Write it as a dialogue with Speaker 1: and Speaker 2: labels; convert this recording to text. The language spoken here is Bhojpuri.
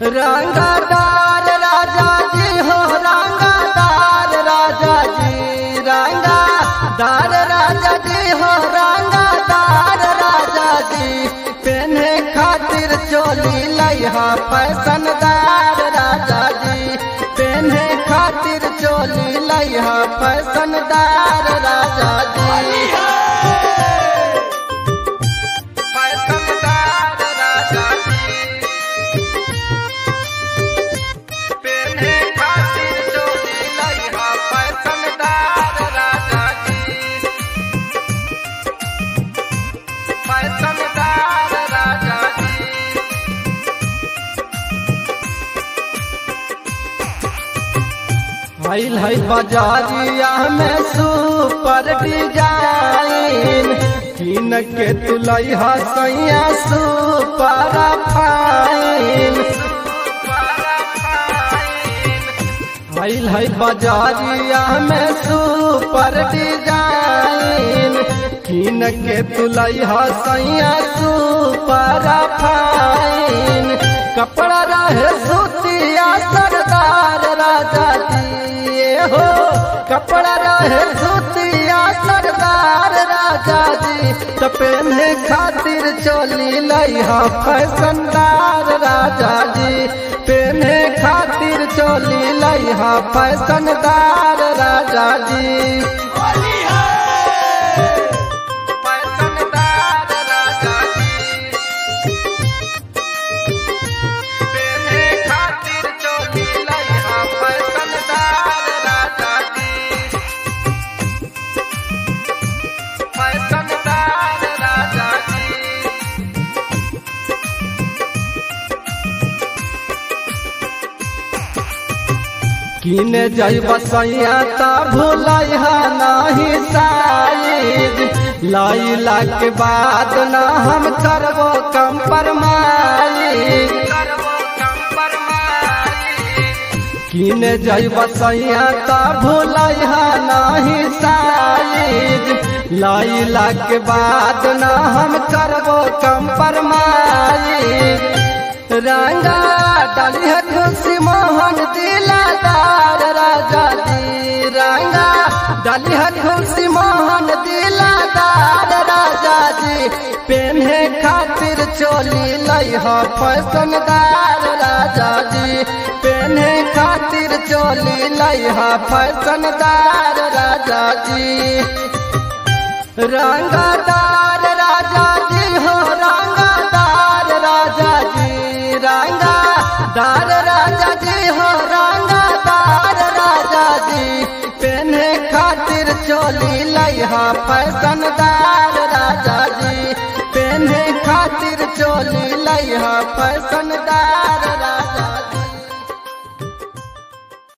Speaker 1: रंगादार राजा जी हो रंगादार राजा जी रंगादार राजा जी हो रंगादार राजा जी पहने खातिर चोली लइहा फैशनदार राजा जी पहने खातिर चोली लइहा फैशनदार राजा जी फैशनदार राजा जी पहने खातिर चोली लइहा फैशनदार राजा जी फैशनदार राजा जी भइल है बाजारिया में सुपर डिजाइन किन के तुलई हसैया सुपर फाइन भइल है बाजारिया में सुपर डिजाइन किन के तुलई हसैया सुपर फाइन कपड़ा रहे सूतिया सरदार राजा जी ये हो कपड़ा रहे सूतिया सरदार राजा जी तो पहने खातिर चोली लइहा फैशनदार राजा जी पहने खातिर चोली लइहा फैशनदार राजा जी फैशनदार राजा जी पहने खातिर चोली लइहा फैशनदार राजा जी फैशनदार राजा जी किने जई बसैया ता भूलैहा नाही साइज लाइला के बाद ना हम करबो कंपरमाइज किने जई बसैया ता भूलैहा नाही साइज लाइला के बाद ना हम करबो कंपरमाइज रंगा डाली है खुशी मोहन दिलादार राजा जी रंगा डाली है खुशी मोहन दिलादार राजा जी पेन्हे खातिर चोली लइहा फैशनदार राजा जी पेन्हे खातिर चोली लइहा फैशनदार राजा जी रंगादार राजा जी हो रंगादार राजा जी रंगादार राजा जी हो रंगादार राजा जी पहने खातिर चोली लइहा फैशनदार राजा जी पहने खातिर चोली लइहा फैशनदार